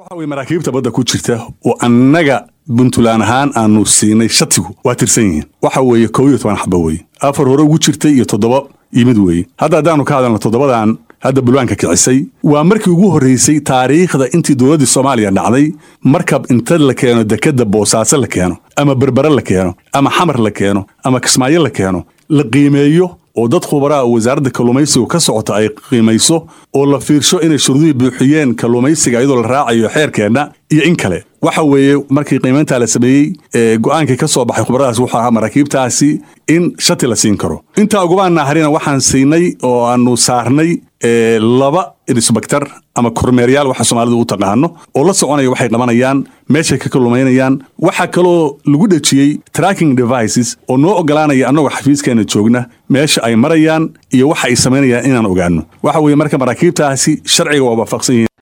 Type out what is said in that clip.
waxa weye maraakiibta badda ku jirta oo annaga puntland ahaan aanu siinay shatigu waa tirsan yihiin waxa weeye kow iyo toban xaba weye afar hore ugu jirtay iyo toddoba yimid weeye hadda haddaanu ka hadalno toddobadan hadda bulwaanka kicisay waa markii ugu horreysay taariikhda intii dowladdii soomaaliya dhacday markab inta la keeno dekedda boosaaso la keeno ama berbere la keeno ama xamar la keeno ama kismaayo la keeno la qiimeeyo oo dad khubaraa oo wasaaradda kalluumaysigu ka socota ay qiimayso oo la fiirsho inay shuruudihii buuxiyeen kalluumaysiga iyadoo la raacayo xeerkeenna iyo in kale waxa weeye markii qiimayntaa la sameeyey ee go-aankii ka soo baxay khubaradaas wuxuu ahaa maraakiibtaasi in shati la siin karo intaa ugubaan naharina waxaan siinay oo aanu saarnay laba insbaktar ama kormeeryaal waxa soomaalidu u taqaano oo la soconaya waxay qabanayaan meeshay ka kalluumaynayaan waxaa kaloo lagu dhejiyey tracking devices oo noo ogolaanaya annagoo xafiiskeena joogna meesha ay marayaan iyo waxa ay samaynayaan inaan ogaano waxa weeye marka maraakiibtaasi sharciga waa waafaqsan yihiin